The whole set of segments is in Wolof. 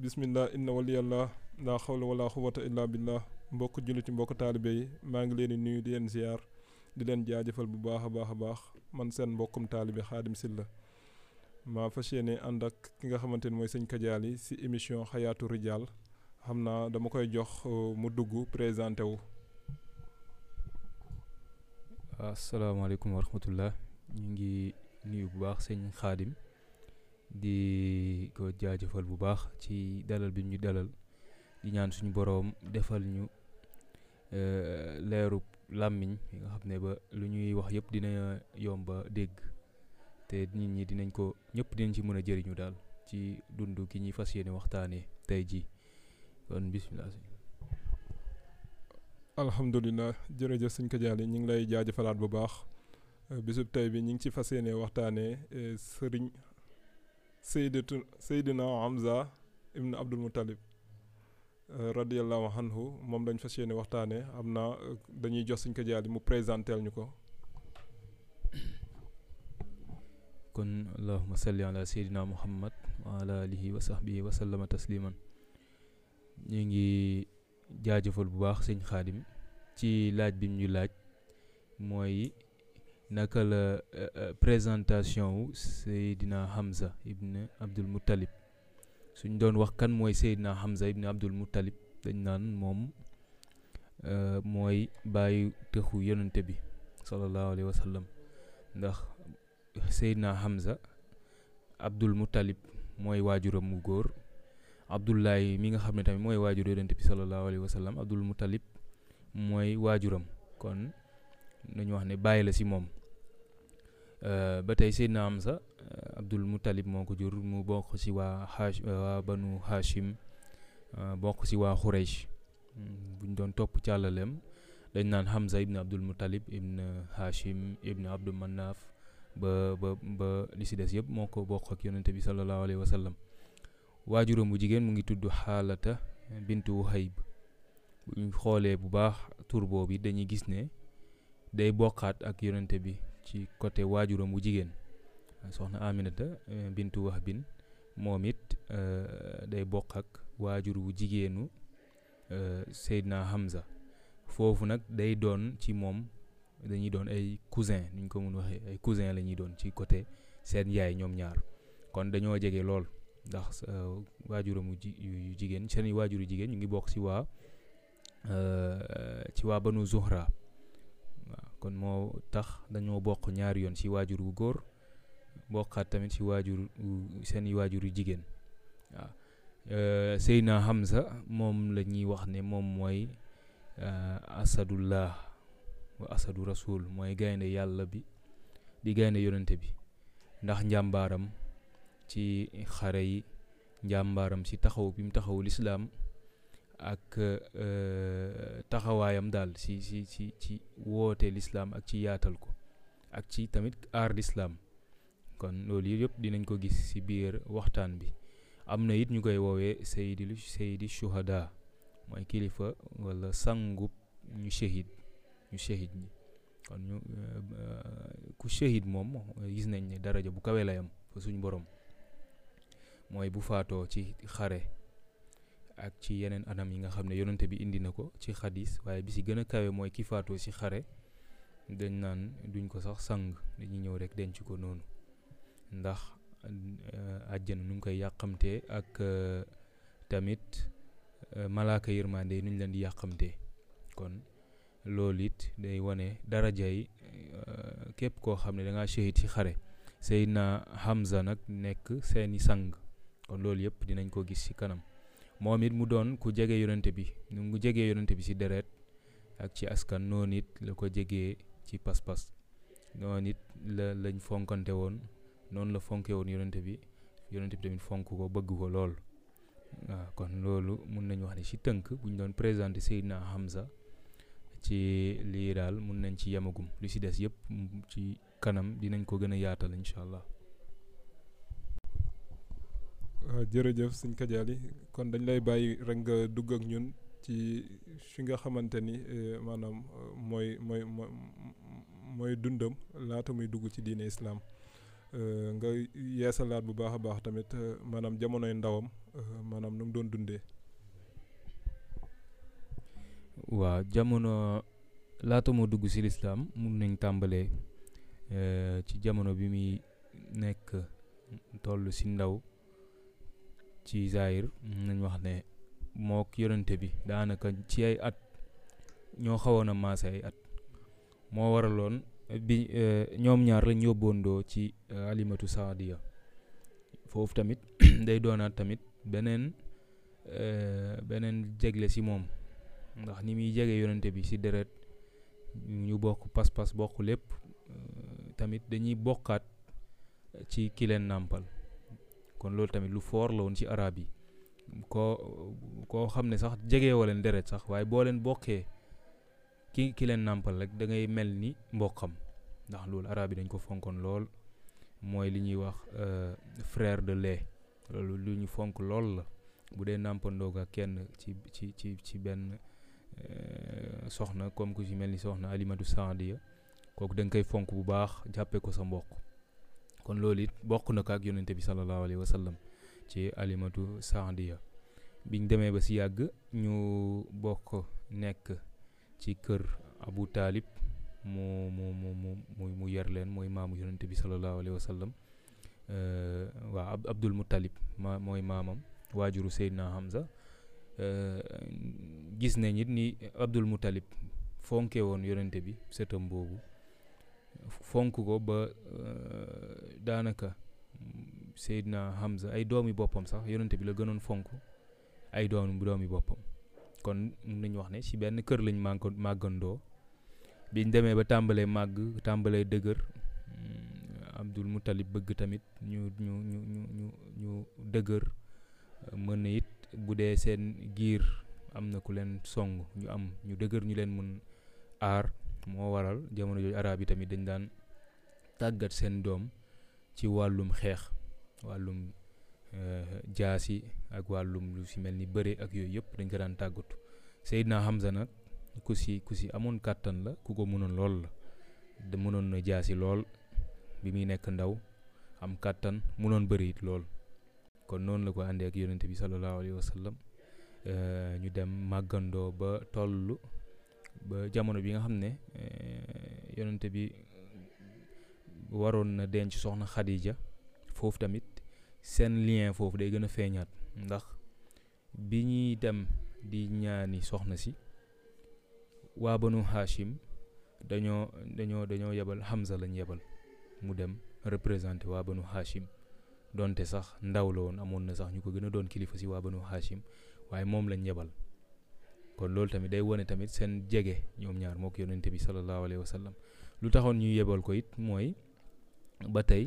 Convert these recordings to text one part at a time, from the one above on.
bismillah inna waliyallah laa xawla wala xuwata illa billah mbokk julliti mbokk taalibe yi maa ngi leen di nuyu di leen ziar di leen jaajëfal bu baax a baax a baax man seen mbokkum taalibe xaadim Sylla maa fas yéene ànd ak ki nga xamante ni mooy sëñ Kadiali si émission xayaatu rijaal xam naa dama koy jox mu dugg présenté wu asalaamaaleykum wa rahmatullah ñu ngi nuyu bu baax sëñ xaadim di ko jaajëfal bu baax ci dalal bi ñu dalal di ñaan suñu boroom defal ñu leeru làmmiñ yi nga xam ne ba lu ñuy wax yëpp dina yomba dégg te nit ñi dinañ ko ñëpp dinañ ci mën a jëriñu daal ci dund ki ñuy fas yéene waxtaanee tey jii kon bisimilah. alhamdulilah jërëjëf sëñ Kadiali ñu ngi lay jaajëfalaat bu baax bisub tey bi ñu ngi ci fas yéene waxtaanee sëriñ Seydatu Seydina Hamza ibn Abdul Muttalib radiyallahu anhu moom lañ fas yéene waxtaanee am naa dañuy jox sëñ Kadiali mu présenteel ñu ko. kon allahuma salli ala seydina muhammad wa ala alihi wa sahbihi wa sallama tasliman ñu ngi jaajëfal bu baax sëñ xaadim ci laaj bi ñu laaj mooy naka la présentation wu seydina hamza ibn abdul muttalib suñ doon wax kan mooy seydina hamza ibn abdul muttalib dañ naan moom mooy bàyyi tëxu yonante bi sallallahu alayhi wa sallam ndax Seydina Hamza Abdul Muttalib mooy waajuram mu góor Abdullahi mi nga xam ne tamit mooy waajur yonent bi sallallahu alayhi wa sallam Abdul Muttalib mooy waajuram kon nañu wax ne bàyyi la si moom ba tey Seydina Hamza Abdul Muttalib moo ko jur mu bokk si waa Hash waa banu Hashim bokk si waa Xuraysh buñ doon topp càllaleem dañ naan Hamza ibn Abdul Muttalib ibn Hashim ibn Abdul Manaf ba ba ba li si des yëpp moo ko bokk ak yonente bi sallallahu alayhi wa sallam waajuram bu jigéen mu ngi tudd xaalata bintu Wuhayb bu ñu xoolee bu baax tur boobu dañuy gis ne day bokkaat ak yonente bi ci côté waajuram bu jigéen soxna Aminata bintu Wahbin moom it day bokk ak waajur bu jigéenu Seydina Hamza foofu nag day doon ci moom dañuy doon ay cousin ni ñu ko mun waxee ay cousin la ñuy doon ci côté seen yaay ñoom ñaar kon dañoo jege lool ndax waajuramu ji yu jigéen seen waajuru jigéen ñu ngi bokk ci waa ci waa banu Zuhra waaw kon moo tax dañoo bokk ñaari yoon ci waajur wu góor bokkaat tamit ci waajur seen i waajuru jigéen waaw Seydina Hamza moom la ñuy wax ne moom mooy asadullah wa asadu rasul mooy gaynde yàlla bi di gaynde yonente bi ndax njàmbaaram ci xare yi njàmbaaram ci taxaw bi mu taxaw lislaam ak taxawaayam daal ci ci ci ci woote lislaam ak ci yaatal ko ak ci tamit aar lislaam kon loolu yëpp dinañ ko gis ci biir waxtaan bi am na it ñu koy woowee sayidi sayidi shuhada mooy kilifa wala sangub ñu shahid ñu shahid ñi kon ñu ku shahid moom gis nañ ne daraja bu kawe lay am fa suñ borom mooy bu faatoo ci xare ak ci yeneen anam yi nga xam ne yonante bi indi na ko ci xadis waaye bi si gën a kawe mooy ki faatoo ci xare dañ naan duñ ko sax sang dañuy ñëw rek denc ko noonu ndax àjjana nu ngi koy yàqamtee ak tamit malaaka yërmande nuñ leen di yàqamtee kon loolu it day wane daraja yi képp koo xam ne da ngaa shahid ci xare Seydina Hamza nag nekk seeni sang kon loolu yëpp dinañ ko gis ci kanam moom it mu doon ku jege yonente bi nu mu jegee yonente bi ci deret ak ci askan noonu it la ko jegee ci pas-pas noonu it la lañ fonkante woon noonu la fonke woon yonente bi yonente bi tamit fonk ko bëgg ko lool waaw kon loolu mun nañu wax ne ci tënk bu ñu doon présenté Seydina Hamza ci lii daal mun nañ ci yemagum lu ci des yëpp ci kanam dinañ ko gën a yaatal incha allah. jërëjëf sëñ Kadiali kon dañ lay bàyyi rek nga dugg ak ñun ci fi nga xamante ni maanaam mooy mooy mooy dundam laata muy dugg ci diine islaam nga yeesalaat bu baax a baax tamit maanaam jamonoy ndawam maanaam nu mu doon dundee. waaw jamono laata moo dugg si lislaam mun nañ tàmbalee ci jamono bi muy nekk toll si ndaw ci Zaïr mun nañ wax ne mook yonente bi daanaka ci ay at ñoo xawoon a maase ay at moo waraloon bi ñoom ñaar lañ yóbboondoo ci alimatu saadiya foofu tamit day doonaat tamit beneen beneen jegle si moom ndax ni muy jege yonente bi si deret ñu bokk pas-pas bokk lépp tamit dañuy bokkaat ci ki leen nàmpal kon loolu tamit lu foor la woon ci arab yi koo koo xam ne sax jegewoo leen deret sax waaye boo leen bokkee ki ki leen nàmpal rek da ngay mel ni mbokkam ndax loolu arab yi dañ ko fonkoon lool mooy li ñuy wax frère de lait loolu lu ñu fonk lool la bu dee nàmpandoo ak kenn ci ci ci ci benn soxna comme ku ci mel ni soxna alimatu saadiya kooku da nga koy fonk bu baax jàppee ko sa mbokk kon loolu it bokk na ko ak yonente bi sallallahu alayhi wa sallam ci alimatu saadiya biñ demee ba si yàgg ñu bokk nekk ci kër abu taalib mu mu mu mu mu yar leen mooy maamu yonente bi sallallahu alayhi wa sallam waa abdul muttalib ma mooy maamam waajuru seydina hamza gis nañ it ni abdul muttalib fonke woon yonente bi sëtam boobu fonk ko ba daanaka seydina hamza ay doomi boppam sax yonente bi la gënoon fonk ay doom doomi boppam kon mun nañu wax ne ci benn kër lañ màgg màggandoo biñ demee ba tàmbalee màgg tàmbalee dëgër abdul muttalib bëgg tamit ñu ñu ñu ñu ñu ñu dëgër mën na it bu dee seen giir am na ku leen song ñu am ñu dëgër ñu leen mën aar moo waral jamono jooju arab yi tamit dañ daan tàggat seen doom ci wàllum xeex wàllum jaasi ak wàllum lu si mel ni bëre ak yooyu yëpp dañ ko daan tàggatu Seydina Hamza nag ku si ku si amoon kàttan la ku ko mënoon lool la da mënoon na jaasi lool bi muy nekk ndaw am kàttan mënoon bëri it lool kon noonu la ko àndee ak yonente bi sallallahu alayhi wa sallam ñu dem màggandoo ba toll ba jamono bi nga xam ne yonente bi waroon na denc soxna Khadija foofu tamit seen lien foofu day gën a feeñaat ndax bi ñuy dem di ñaani soxna si waa banu Hashim dañoo dañoo dañoo yebal Hamza lañ yebal mu dem représenté waa banu Hashim donte sax ndaw la woon amoon na sax ñu ko gën a doon kilifa si waa banu Hashim waaye moom lañ yebal kon loolu tamit day wone tamit seen jege ñoom ñaar moo ko yonente bi sallallahu alayhi wa sallam lu taxoon ñu yebal ko it mooy ba tey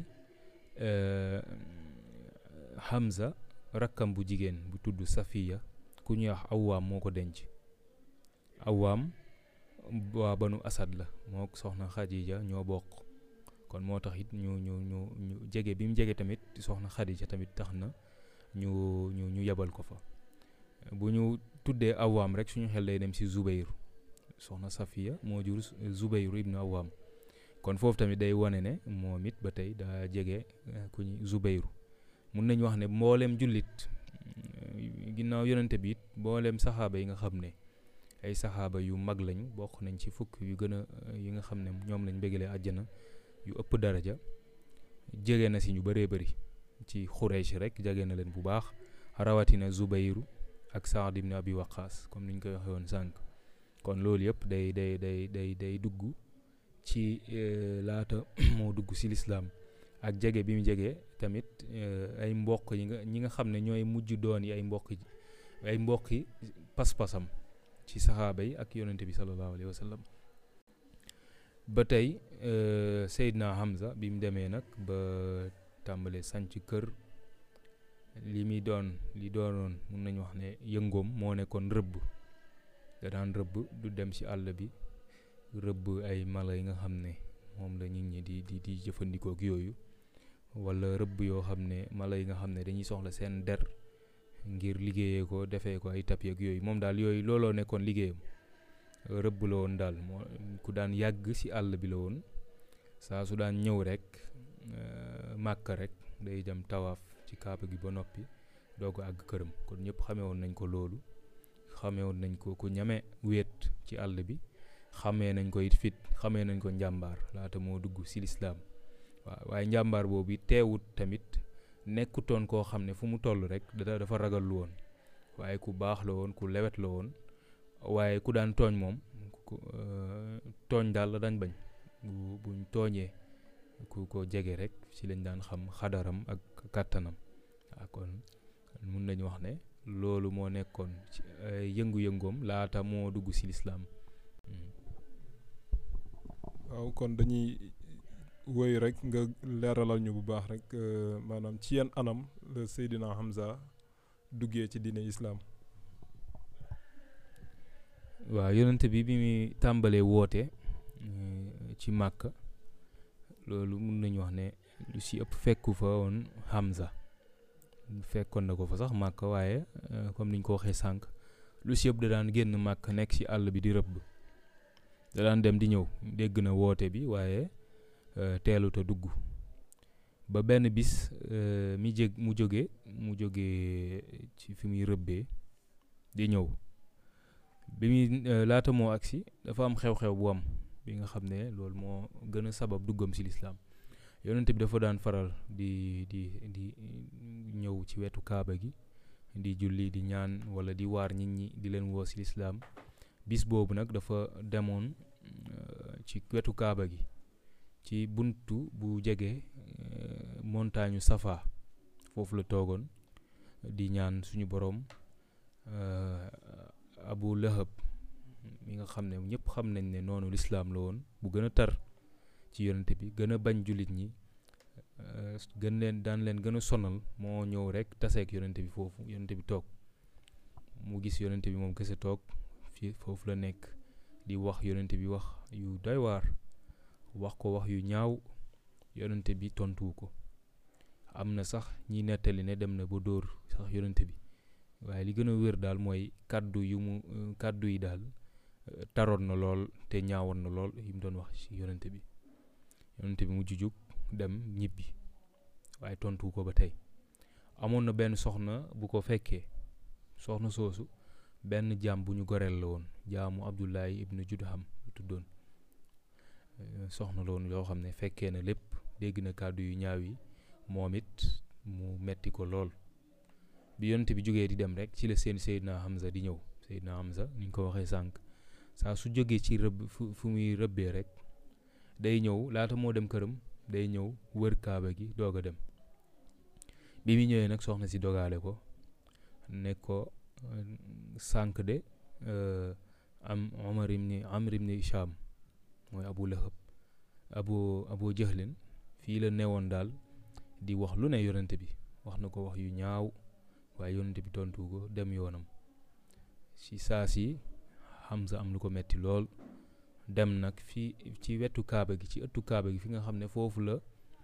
Hamza rakkam bu jigéen bu tudd Safiya ku ñuy wax Awaam moo ko denc Awaam waa banu Asad la moo soxna Khadija ñoo bokk kon moo tax it ñu ñu ñu ñu jege bi mu jege tamit soxna Khadija tamit tax na ñu ñu ñu yebal ko fa bu ñu tuddee Awaam rek suñu xel day dem ci Zubayr soxna Safiya moo jur Zubayr ibnu Awaam kon foofu tamit day wane ne moom it ba tey daa jege ku ñu Zubayru mun nañu wax ne mboolem jullit ginnaaw yonente bi it mboolem saxaaba yi nga xam ne ay saxaaba yu mag lañu bokk nañ ci fukk yu gën a yi nga xam ne ñoom lañ bégalee àjjana yu ëpp daraja jege na si ñu bëree bëri ci Xuraysh rek jege na leen bu baax rawatina Zubayru ak Saad ibn Abi Waqaas comme ni ñu koy waxee woon sànq kon loolu yëpp day day day day day dugg ci laata moo dugg si lislaam ak jege bi mu jege tamit ay mbokk yi nga ñi nga xam ne ñooy mujj doon yi ay mbokk ay mbokk yi pas-pasam ci saxaaba yi ak yonente bi sallallahu alayhi wa sallam ba tey Seydina Hamza bi mu demee nag ba tàmbalee sanc kër li muy doon li doonoon mun nañu wax ne yëngoom moo nekkoon rëbb da daan rëbb du dem ci àll bi rëbb ay mala yi nga xam ne moom la nit ñi di di di jëfandikoo ak yooyu wala rëbb yoo xam ne mala yi nga xam ne dañuy soxla seen der ngir liggéeyee ko defee ko ay tapis ak yooyu moom daal yooyu looloo nekkoon liggéeyam rëbb la woon daal moo ku daan yàgg ci àll bi la woon saa su daan ñëw rek màkka rek day dem tawaaf ci kaaba gi ba noppi doo ko àgg këram kon ñëpp xamee woon nañ ko loolu xamee woon nañ ko ku ñame wéet ci àll bi xamee nañ ko it fit xamee nañ ko njàmbaar laata moo dugg si lislaam waaw waaye njàmbaar boobu it teewut tamit nekkutoon koo xam ne fu mu toll rek da dafa ragal lu woon waaye ku baax la woon ku lewet la woon waaye ku daan tooñ moom ku tooñ daal la dañ bañ bu buñ tooñee ku ko jege rek ci lañ daan xam xadaram ak kàttanam waaw kon mun nañu wax ne loolu moo nekkoon ci yëngu-yëngoom laata moo dugg ci lislaam waaw kon dañuy woy rek nga leeralal ñu bu baax rek maanaam ci yenn anam la Seydina Hamza duggee ci diine islaam waaw yonent bi bi muy tàmbalee woote ci Màkka loolu mun nañu wax ne lu si ëpp fekku fa woon Hamza fekkoon na ko fa sax Màkka waaye comme niñ ko waxee sànq lu si ëpp da daan génn Màkka nekk ci àll bi di rëbb da daan dem di ñëw dégg na woote bi waaye teelut a dugg ba benn bis mi jég mu jóge mu jóge ci fi muy rëbbee di ñëw bi muy laata moo agsi dafa am xew-xew bu am bi nga xam ne loolu moo gën a sabab duggam ci lislaam yonent bi dafa daan faral di di di ñëw ci wetu kaaba gi di julli di ñaan wala di waar nit ñi di leen woo ci lislaam bis boobu nag dafa demoon ci wetu kaaba gi ci buntu bu jege montagne Safa foofu la toogoon di ñaan suñu boroom Abu Lahab mi nga xam ne ñëpp xam nañ ne noonu lislaam la woon bu gën a tar ci yonente bi gën a bañ jullit ñi gën leen daan leen gën a sonal moo ñëw rek taseek yonente bi foofu yonente bi toog mu gis yonente bi moom kese toog fii foofu la nekk di wax yonente bi wax yu doy waar wax ko wax yu ñaaw yonente bi tontuwu ko am na sax ñi nettali ne dem na ba dóor sax yonente bi waaye li gën a wér daal mooy kàddu yu mu kàddu yi daal taroon na lool te ñaawoon na lool yi mu doon wax ci yonente bi yonente bi mujj jug dem ñibbi waaye tontuwu ko ba tey amoon na benn soxna bu ko fekkee soxna soosu benn jaam bu ñu goreel la woon jaamu Abdullahi ibnu Judham tuddoon soxna la woon yoo xam ne fekkee na lépp dégg na kàddu yu ñaaw yi moom it mu metti ko lool bi yonent bi jógee di dem rek ci la seen Seydina Hamza di ñëw Seydina Hamza ni ñu ko waxee sànq saa su jógee ci rëbb fu fu muy rëbbee rek day ñëw laata moo dem këram day ñëw wër kaaba gi doog a dem bi mu ñëwee nag soxna si dogaale ko ne ko sànq de am Omar ibni Amr ibni Hisham mooy Abu Lahab Abu Abu Jahlin fii la newoon daal di wax lu ne yonente bi wax na ko wax yu ñaaw waaye yonente bi tontu ko dem yoonam si saa si Hamza am lu ko metti lool dem nag fii ci wetu kaaba gi ci ëttu kaaba gi fi nga xam ne foofu la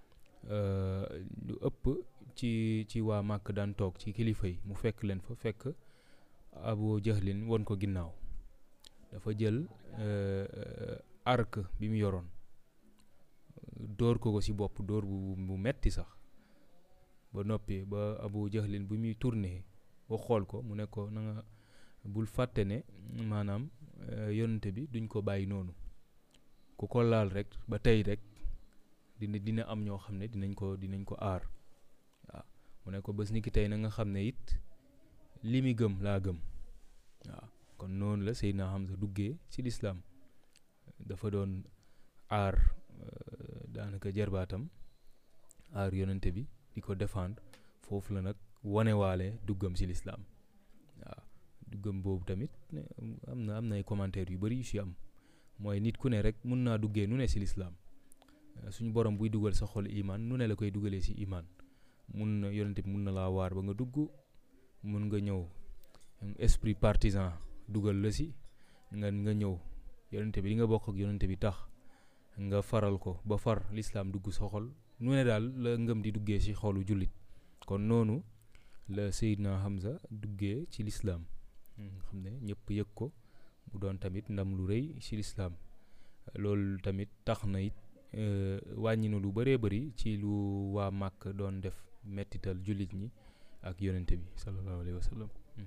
lu ëpp ci ci waa màkk daan toog ci kilifa yi mu fekk leen fa fekk Abu Jahlin won ko ginnaaw dafa jël arc bi mu yoroon dóor ko ko ci bopp dóor bu bu metti sax ba noppi ba Abu Jahlin bu muy tourné ba xool ko mu ne ko na nga bul fàtte ne maanaam yonente bi duñ ko bàyyi noonu ku ko laal rek ba tey rek dina dina am ñoo xam ne dinañ ko dinañ ko aar waaw mu ne ko bés ni ki tey na nga xam ne it li mi gëm laa gëm waaw kon noonu la Seydina Hamza duggee ci lislaam dafa doon aar daanaka jarbaatam aar yonente bi di ko défendre foofu la nag wanewaale duggam ci lislaam waaw duggam boobu tamit am na am na ay commentaires yu bari yu ci am mooy nit ku ne rek mun naa duggee nu ne ci lislaam suñu borom buy dugal sa xol imaan nu ne la koy dugalee ci imaan mun na yonente bi mun na laa waar ba nga dugg mun nga ñëw esprit partisan dugal la ci nga nga ñëw yonente bi li nga bokk ak yonente bi tax nga faral ko ba far lislaam dugg sa xol nu ne daal la ngëm di duggee ci xolu jullit kon noonu la Seydina Hamza duggee ci lislaam xam ne ñëpp yëg ko mu doon tamit ndam lu rëy ci lislaam loolu tamit tax na it wàññi na lu bëree bëri ci lu waa màkk doon def mettital jullit ñi ak yonente bi sallallahu alayhi wa sallam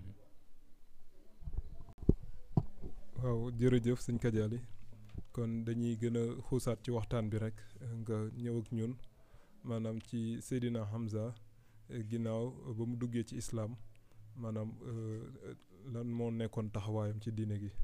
waaw jërëjëf sëñ Kadiali kon dañuy gën a xuusaat ci waxtaan bi rek nga ñëw ak ñun maanaam ci Seydina Hamza ginnaaw ba mu duggee ci islaam maanaam lan moo nekkoon taxawaayam ci diine gi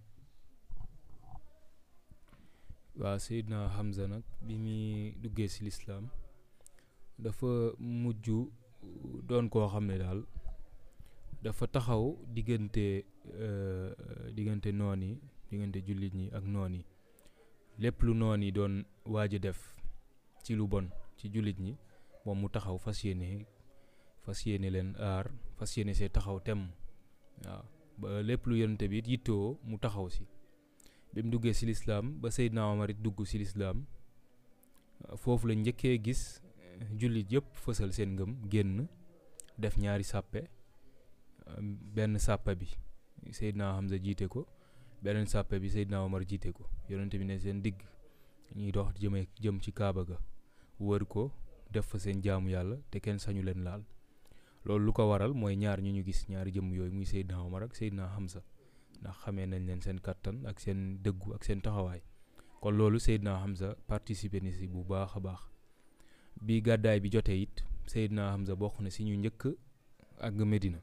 waaw Seydina Hamza nag bi muy duggee ci lislaam dafa mujj doon koo xam ne daal dafa taxaw diggante diggante noon yi diggante jullit ñi ak noon yi lépp lu noon yi doon waaj a def ci lu bon ci jullit ñi moom mu taxaw fas yéene fas yéene leen aar fas yéene see taxaw tem waaw ba lépp lu yonente bi it yittoo mu taxaw si bi mu duggee si lislaam ba Seydina Omar it dugg si lislaam foofu la njëkkee gis jullit yëpp fësal seen ngëm génn def ñaari sàppe benn sàppa bi Seydina Hamza jiite ko beneen sàppe bi Seydina Omar jiite ko yonente bi ne seen digg ñuy dox jëme jëm ci Kaaba ga wër ko def fa seen jaamu yàlla te kenn sañu leen laal loolu lu ko waral mooy ñaar ñu ñu gis ñaari jëmm yooyu muy Seydina Omar ak Seydina Hamza ndax xamee nañ leen seen kattan ak seen dëggu ak seen taxawaay kon loolu Seydina Hamza participer ni si bu baax a baax bi gàddaay bi jotee it Seydina Hamza bokk na si ñu njëkk àgg Medina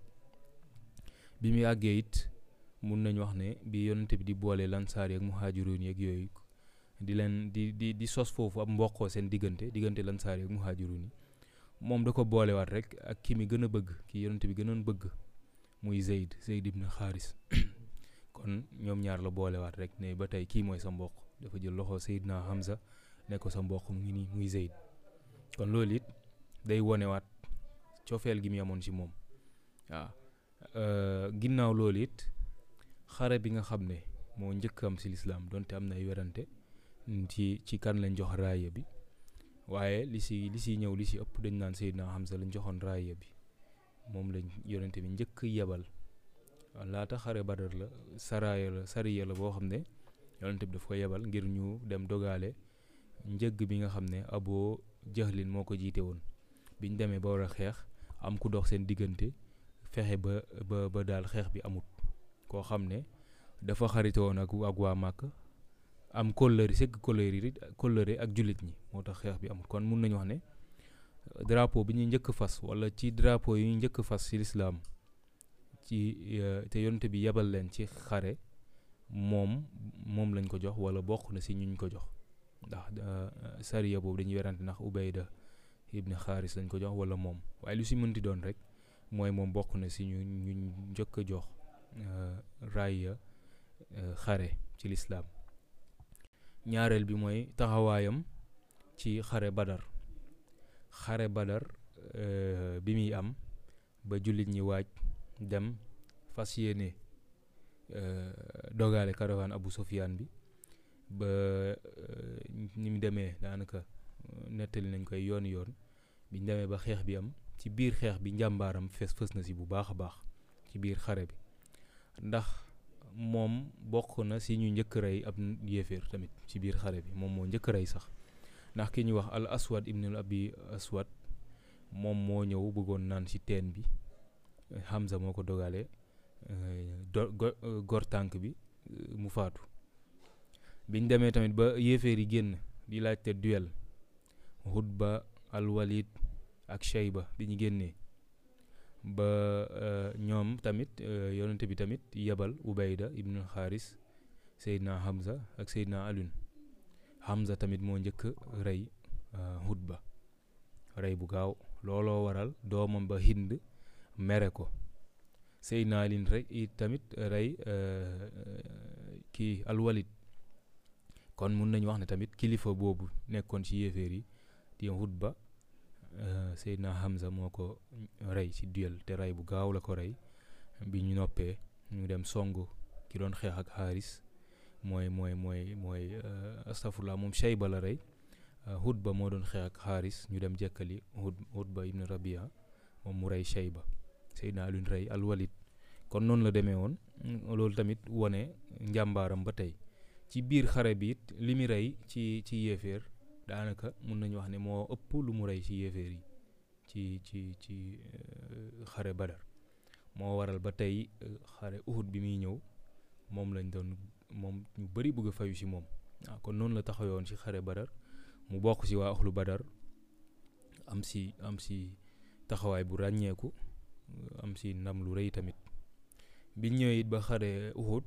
bi muy àggee it mun nañ wax ne bi yonente bi di boole lansaar yi ak muhaajiroon yeeg yooyu di leen di di di sos foofu ab mboqoo seen diggante diggante lansaar yi ak muhaajiroon yi moom da ko boolewaat rek ak ki mi gën a bëgg ki yonente bi gënoon bëgg muy Zeyd Zeyd ibn Xaaris kon ñoom ñaar la boolewaat rek ne ba tey kii mooy sa mboq dafa jël loxo Seydina Hamza ne ko sa mboq mu ngi nii muy Zeyd kon loolu it day wonewaat cofeel gi mu amoon ci moom waaw ginnaaw loolu it xare bi nga xam ne moo njëkk am ci lislaam donte am na ay werante ci ci kan lañ jox raaya bi waaye li si li si ñëw li si ëpp dañ naan Seydina Hamza lañ joxoon raaya bi moom lañ yonente bi njëkk yebal laata xare badar la saraaya la sariya la boo xam ne yonente bi daf ko yebal ngir ñu dem dogaale njëgg bi nga xam ne aboo jahlin moo ko jiite woon biñ demee ba war a xeex am ku dox seen diggante fexe ba ba ba daal xeex bi amut koo xam ne dafa xarite woon ak ak waa màkk am kóllëre sëgg kóllëre kóllëre ak jullit ñi moo tax xeex bi amut kon mun nañu wax ne drapeau bi ñuy njëkk fas wala ci drapeau yi ñuy njëkk fas ci lislaam ci te yonte bi yebal leen ci xare moom moom lañ ko jox wala bokk na si ñuñ ko jox ndax sariya boobu dañuy werante ndax Ubayda ibn Xaaris lañ ko jox wala moom waaye lu si mënti doon rek mooy moom bokk na si ñu ñu njëkk a jox raaya xare ci lislaam ñaareel bi mooy taxawaayam ci xare badar xare badar bi muy am ba jullit ñi waaj dem fas yéene dogaale caravane Abu Sufyaan bi ba ni mu demee daanaka nettali nañ koy yoon yoon biñ demee ba xeex bi am ci biir xeex bi njàmbaaram fes fës na si bu baax a baax ci biir xare bi ndax moom bokk na si ñu njëkk rey ab yéeféer tamit ci biir xare bi moom moo njëkk rey sax ndax ki ñuy wax al aswad ibnul abi aswad moom moo ñëw bëggoon naan si teen bi Hamza moo ko dogale do gor tànk bi mu faatu biñ demee tamit ba yéeféer yi génn di laajte duel Hutba al Walid ak Shayba bi ñu génnee ba ñoom tamit yonente bi tamit yebal Ubayda ibnu Xaaris Seydina Hamza ak Seydina Alun Hamza tamit moo njëkk rey Hutba rey bu gaaw looloo waral doomam ba Hind mere ko Seydina Alin rek it tamit rey kii alwalid kon mun nañu wax ne tamit kilifa boobu nekkoon ci yéeféer yi di Hutba Seydina Hamza moo ko rey ci duel te rey bu gaaw la ko rey bi ñu noppee ñu dem song ki doon xeex ak Xaaris mooy mooy mooy mooy astafurlah moom Shayba la rey Hutba moo doon xeex ak Xaaris ñu dem jekkali Hut Hutba ibn Rabia moom mu rey Shayba Seydina Alioune rey alwalid kon noonu la demee woon loolu tamit wone njàmbaaram ba tey ci biir xare bi it li mu rey ci ci yéeféer daanaka mun nañu wax ne moo ëpp lu mu rey ci yéeféer yi ci ci ci xare badar moo waral ba tey xare uhud bi muy ñëw moom lañ doon moom ñu bëri bëgg a fayu ci moom waaw kon noonu la taxawoon ci xare badar mu bokk ci waa axlu badar am ci am ci taxawaay bu ràññeeku am ci ndam lu rëy tamit biñ ñëwee it ba xare uhud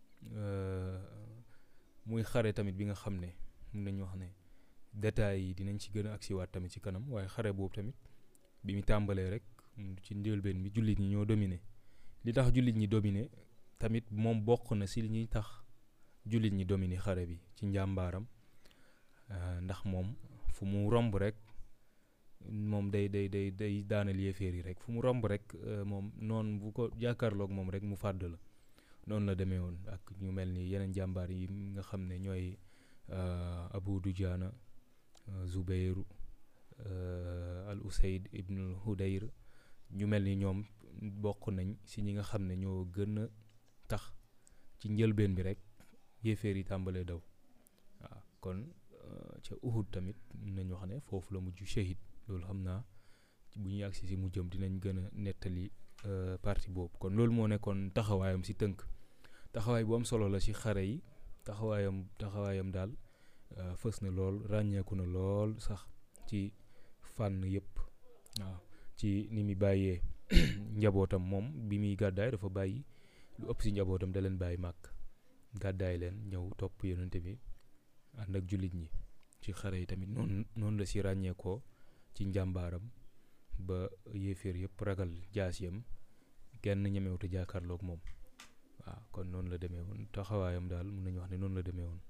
muy xare tamit bi nga xam ne mun nañu wax ne détails yi dinañ ci gën a agsiwaat tamit ci kanam waaye xare boobu tamit bi mu tàmbalee rek ci njëlbeen bi jullit ñi ñoo dominé li tax jullit ñi dominé tamit moom bokk na ci li ñuy tax jullit ñi dominé xare bi ci njàmbaaram ndax moom fu mu romb rek moom day day day day daanal yéeféer yi rek fu mu romb rek moom noonu bu ko jàkkaarloog moom rek mu fàdd la noonu la demee woon ak ñu mel ni yeneen jàmbaar yi nga xam ne ñooy Abu Dujaana Zubeyru al Usayd ibnul Hudayr ñu mel ni ñoom bokk nañ si ñi nga xam ne ñoo gën a tax ci njëlbeen bi rek yéeféer yi tàmbalee daw waaw kon ca Uhud tamit nañu wax ne foofu la mujj shahid loolu xam naa bu ñu agsi si mujjam dinañ gën a nettali parti boobu kon loolu moo nekkoon taxawaayam si tënk taxawaay bu am solo la si xare yi taxawaayam taxawaayam daal fës na lool ràññeeku na lool sax ci fànn yëpp waaw ci ni muy bàyyee njabootam moom bi muy gàddaay dafa bàyyi lu ëpp si njabootam da leen bàyyi màkk gàddaay leen ñëw topp yonente bi ànd ak jullit ñi ci xare yi tamit noonu noonu la si ràññeekoo ci njàmbaaram ba yéeféer yëpp ragal jaasiyam kenn ñemewut a jàkkaarloog moom waaw kon noonu la demee woon taxawaayam daal mun nañu wax ne noonu la demee woon.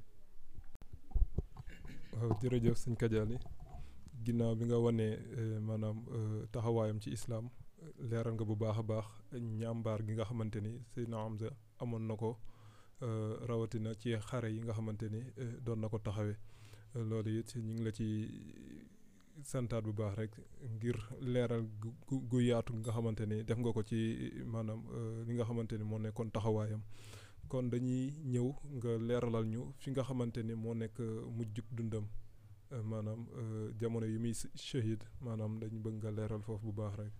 waaw jërëjëf sëñ Kadiali ginnaaw bi nga wanee maanaam taxawaayam ci islaam leeral nga bu baax a baax ñàmbaar gi nga xamante ni Seydina Hamza amoon na ko rawatina ci xare yi nga xamante ni doon na ko taxawee loolu it ñu ngi la ci santaat bu baax rek ngir leeral gu gu yaatu nga xamante ni def nga ko ci maanaam li nga xamante ni moo nekkoon taxawaayam kon dañuy ñëw nga leeralal ñu fi nga xamante ni moo nekk mujjug dundam maanaam jamono yi muy shahid maanaam dañu bëgg nga leeral foofu bu baax rek.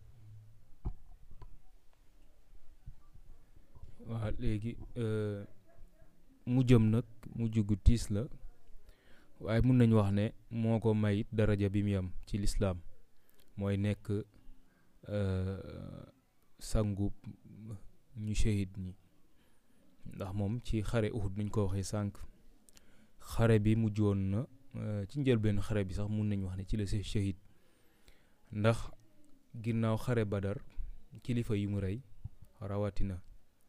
waaw léegi mujjam nag mujj gu tiis la. waaye mun nañu wax ne moo ko may daraja bi mu am ci lislaam mooy nekk sangu ñu shahid ñi ndax moom ci xare Uhud nuñ ko waxee sànq xare bi mujj woon na ci njëlbeen xare bi sax mun nañu wax ne ci la see shahid ndax ginnaaw xare Badar kilifa yi mu rey rawatina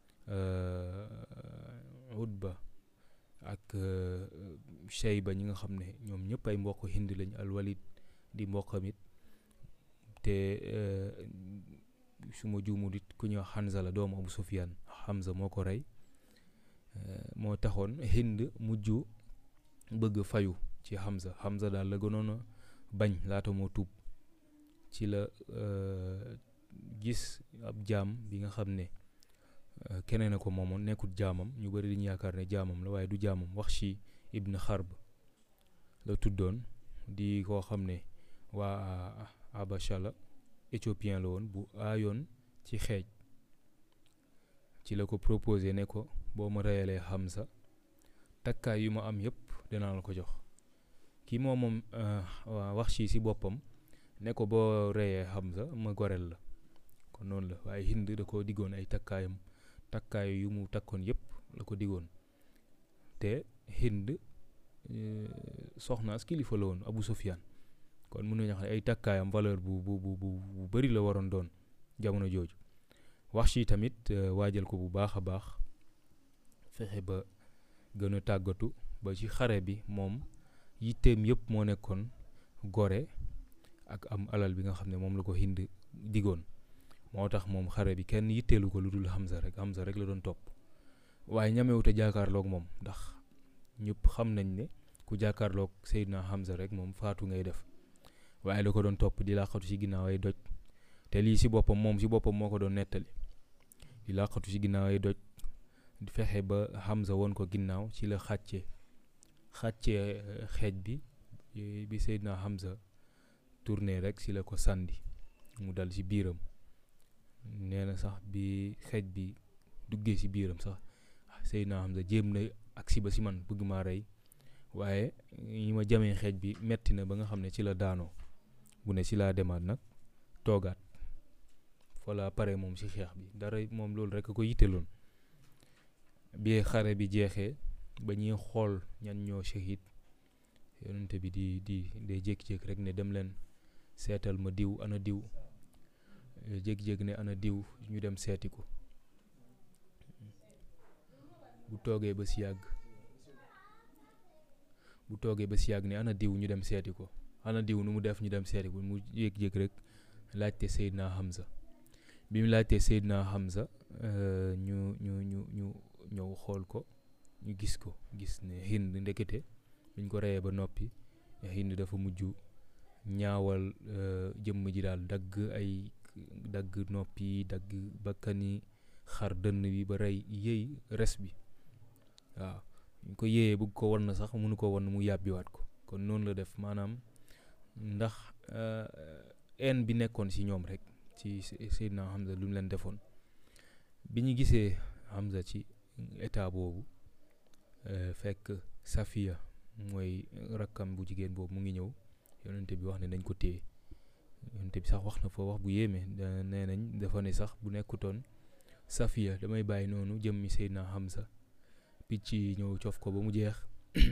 Utba ak Shayba ñi nga xam ne ñoom ñëpp ay mbokk Hind lañ alwalid di mbokkam it te su ma juumul it ku ñuy wax Hanza la doomu Abu Sufyaan Hamza moo ko rey moo taxoon Hind mujj bëgg fayu ci Hamza Hamza daal la gënoon a bañ laata moo tuub ci la gis ab jaam bi nga xam ne keneen a ko moomoon nekkul jaamam ñu bëri dañu yaakaar ne jaamam la waaye du jaamam Waxshi ibn Xarb la tuddoon di koo xam ne waa Abacha la éthiopien la woon bu aayoon ci xeej ci la ko proposé ne ko boo ma reyalee Hamza takkaay yu ma am yëpp dinaa la ko jox kii moom moom waa Waxshi si boppam ne ko boo reyee Hamza ma goreel la kon noonu la waaye Hind da koo diggoon ay takkaayam takkaay yu mu takkoon yëpp la ko diggoon te Hind soxnaas kilifa la woon Abu Sufyaan kon mun nañu wax ne ay takkaayam valeur bu bu bu bu bëri la waroon doon jamono jooju Waxshi tamit waajal ko bu baax a baax fexe ba gën a tàggatu ba ci xare bi moom yitteem yëpp moo nekkoon gore ak am alal bi nga xam ne moom la ko Hind diggoon moo tax moom xare bi kenn yitteelu ko lu dul Hamza rek Hamza rek la doon topp waaye ñamewut a jàkkaarloog moom ndax ñëpp xam nañ ne ku jàkkaarloog Seydina Hamza rek moom faatu ngay def waaye da ko doon topp di làqatu ci ginnaaw ay doj te lii ci boppam moom ci boppam moo ko doon nettali di làqatu ci ginnaaw ay doj di fexe ba Hamza woon ko ginnaaw ci la xàccee xàccee xeej bi bi Seydina Hamza tourné rek si la ko sàndi mu dal ci biiram nee na sax bi xeej bi duggee ci biiram sax Seydina Hamza jéem na agsi ba si man bëgg maa rey waaye yi ma jamee xeej bi metti na ba nga xam ne ci la daanoo bu ne ci laa demaat nag toogaat fa laa pare moom ci xeex bi dara moom loolu rek a ko yitteloon bi xare bi jeexee ba ñuy xool ñan ñoo shahid yonente bi di di day jékki-jékki rek ne dem leen seetal ma diw ana diw jékki-jékki ne ana diw ñu dem seeti ko bu toogee ba si yàgg bu toogee ba si yàgg ne ana diw ñu dem seeti ko ana diw nu mu def ñu dem seeti ko mu jékki-jékki rek laajte Seydina Hamza bi mu laajtee Seydina Hamza ñu ñu ñu ñu ñëw xool ko ñu gis ko gis ne Hind ndekete biñ ko reyee ba noppi Hind dafa mujj ñaawal jëmm ji daal dagg ay dagg noppi dagg bakkani xar dënn bi ba rey yëy res bi waaw ñu ko yéeyee bëgg ko wan na sax mënu ko wan mu yàbbiwaat ko kon noonu la def maanaam ndax en bi nekkoon ci ñoom rek ci Seydina Hamza lu mu leen defoon bi ñu gisee Hamza ci état boobu fekk Safiya mooy rakkam bu jigéen boobu mu ngi ñëw yonente bi wax ne nañ ko téye yonente bi sax wax na fa wax bu yéeme nee nañ dafa ne sax bu nekkutoon Safiya damay bàyyi noonu jëmmi Seydina Hamza picc yi ñëw cof ko ba mu jeex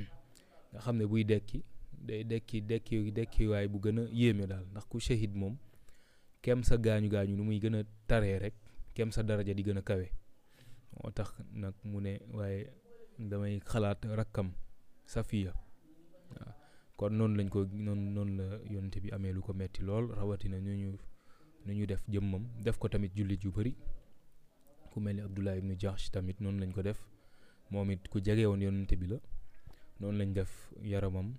nga xam ne buy dekki day dekki dekki dekkiwaay bu gën a yéeme daal ndax ku shahid moom kem sa gaañu gaañu nu muy gën a taree rek kem sa daraja di gën a kawe moo tax nag mu ne waaye damay xalaat rakkam Safiya waaw kon noonu lañ ko noonu noonu la yonte bi amee lu ko metti lool rawatina ñu ñu nu ñu def jëmmam def ko tamit jullit yu bëri ku mel ni Abdullah ibnu Jahsh tamit noonu lañ ko def moom it ku jege woon yonente bi la noonu lañ def yaramam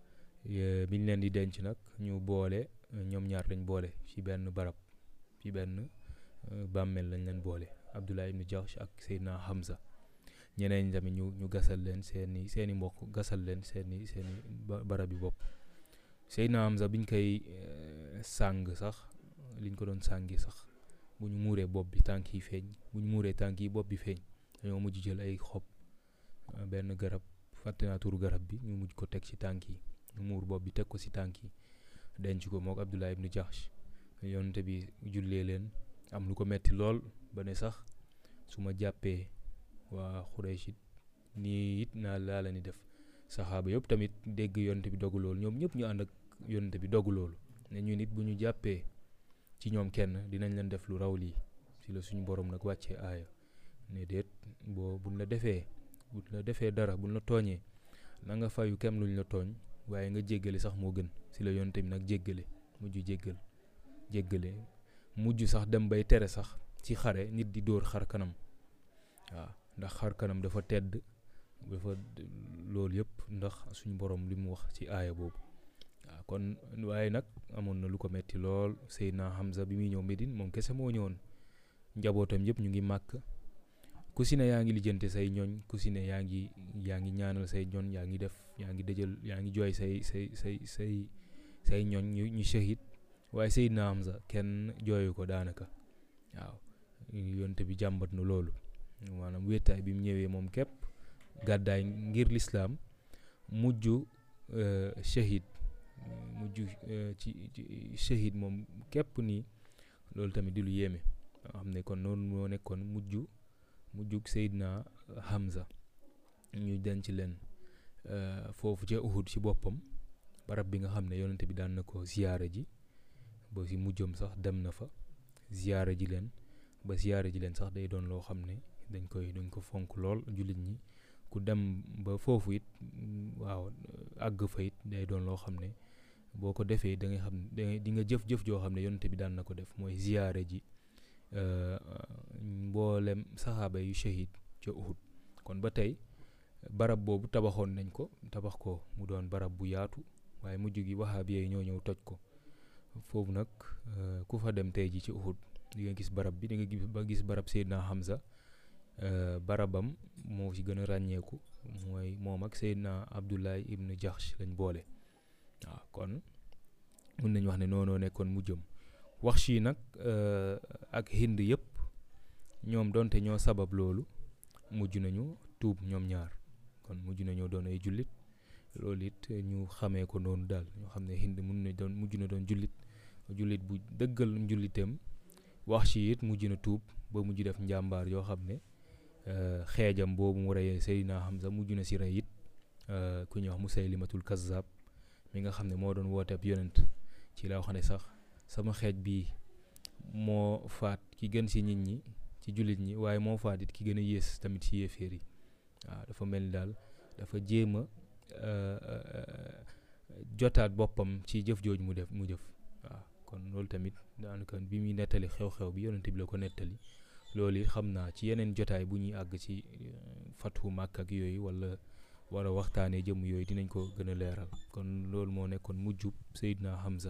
biñ leen di denc nag ñu boole ñoom ñaar lañ boole ci benn barab ci benn bàmmeel lañ leen boole Abdullah ibnu Jahsh ak Seydina Hamza ñeneen tamit ñu ñu gasal leen seeni seeni mbokk gasal leen seeni seeni barab yi bopp Seydina Hamza biñ koy sàng sax liñ ko doon sàngi sax bu ñu muuree bopp bi tànk yi feeñ bu ñu muuree tànk yi bopp bi feeñ dañoo mujj jël ay xob benn garab fàtte naa turu garab bi ñu mujj ko teg ci tànk yi ñu muur bopp bi teg ko ci tànk yi denc ko mook Abdullah ibnu Jahsh yonente bi jullee leen am lu ko metti lool ba ne sax su ma jàppee waa Xuraysh nii it naa laa la ni def saxaaba yëpp tamit dégg yonente bi dogu loolu ñoom ñëpp ñu ànd ak yonente bi dogu loolu ne ñu nit bu ñu jàppee ci ñoom kenn dinañ leen def lu raw lii ci la suñu borom nag wàccee aaya ne déet boo buñ la defee buñ la defee dara buñ la tooñee na nga fayu kem luñ la tooñ waaye nga jéggale sax moo gën ci la yonente bi nag jéggale mujj jéggal jéggale mujj sax dem bay tere sax ci xare nit di dóor xar kanam waaw ndax xar kanam dafa tedd dafa loolu yëpp ndax suñu borom li mu wax ci aaya boobu waaw kon waaye nag amoon na lu ko metti lool Seydina Hamza bi muy ñëw Médine moom kese moo ñëwoon njabootam yëpp ñu ngi màkk ku si ne yaa ngi lijjante say ñooñ ku si ne yaa ngi yaa ngi ñaanal say ñooñ yaa ngi def yaa ngi dëjël yaa ngi jooy say say say say say ñooñ ñu ñu shahid waaye Seydina Hamza kenn jooyu ko daanaka waaw yonte bi jàmbat na loolu maanaam wéetaay bi mu ñëwee moom képp gàddaay ngir lislaam mujj shahid mujj ci shahid moom képp nii loolu tamit di lu yéeme xam ne kon noonu moo nekkoon mujj mujjug Seydina Hamza ñu denc leen foofu ca Uhud ci boppam barab bi nga xam ne yonente bi daan na ko ziyaara ji ba si mujjam sax dem na fa ziyaara ji leen ba ziyaara ji leen sax day doon loo xam ne dañ koy dañ ko fonk lool jullit ñi ku dem ba foofu it waaw àgg fa it day doon loo xam ne boo ko defee da nga xam ne di nga jëf-jëf joo xam ne yonente bi daan na ko def mooy ziyaara ji mboolem saxaaba yu shahid ca Uhud kon ba tey barab boobu tabaxoon nañ ko tabax ko mu doon barab bu yaatu waaye mujj gi waxaab yee ñoo ñëw toj ko foofu nag ku fa dem tey ji ci Uhud di nga gis barab bi di nga gis ba gis barab Seydina Hamza barabam moo ci gën a ràññeeku mooy moom ak Seydina Abdullah ibn Jahsh lañ boole waaw kon mun nañu wax ne noonoo nekkoon mu jëm wax yi nag ak hind yëpp ñoom donte ñoo sabab loolu mujj nañu tuub ñoom ñaar kon mujj nañoo doon ay jullit loolu it ñu xamee ko noonu daal ñoo xam ne hind mun na doon mujj na doon jullit jullit bu dëggal njulliteem wax ci it mujj na tuub ba mujj def njàmbaar yoo xam ne xeejam boobu mu reyee Seydina Hamza mujj na si rey it ku ñuy wax Musaylimatul Kazzab mi nga xam ne moo doon woote ab yonent ci la wax ne sax sama xeej bii moo faat ki gën si nit ñi ci jullit ñi waaye moo faat it ki gën a yées tamit si yéeféer yi waaw dafa mel ni daal dafa jéem a jotaat boppam ci jëf jooju mu def mu jëf waaw kon loolu tamit daanaka bi muy nettali xew-xew bi yonent bi la ko nettali loolu it xam naa ci yeneen jotaay bu ñuy àgg ci fatu màkk ak yooyu wala war a waxtaanee jëm yooyu dinañ ko gën a leeral kon loolu moo nekkoon mujjub Seydina Hamza.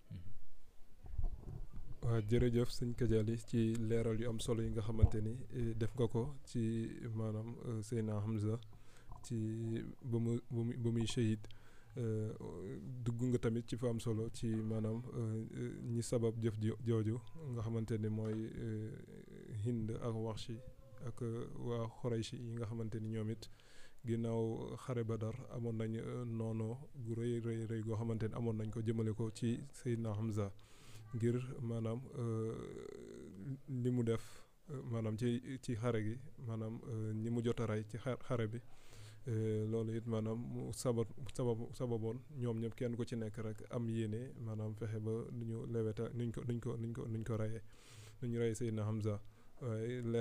waaw jërëjëf sëñ Kadiali ci leeral yu am solo yi nga xamante ni def nga ko ci maanaam Seydina Hamza ci ba mu ba muy shahid dugg nga tamit ci fa am solo ci maanaam ñi sabab jëf jooju nga xamante ni mooy Hind ak Waxshi ak waa Xurayshi yi nga xamante ni ñoom it ginnaaw xare Badar amoon nañ noonoo gu rëy rëy rëy goo xamante ni amoon nañ ko jëmale ko ci Seydina Hamza ngir maanaam li mu def maanaam ci ci xare gi maanaam ñi mu jot a rey ci xare bi loolu it maanaam mu sabat sabab sababoon ñoom ñëpp kenn ku ci nekk rek am yéene maanaam fexe ba nu ñu leweta nuñ ko nuñ ko nuñ ko nuñ ko reyee nu ñu rey Seydina Hamza waaye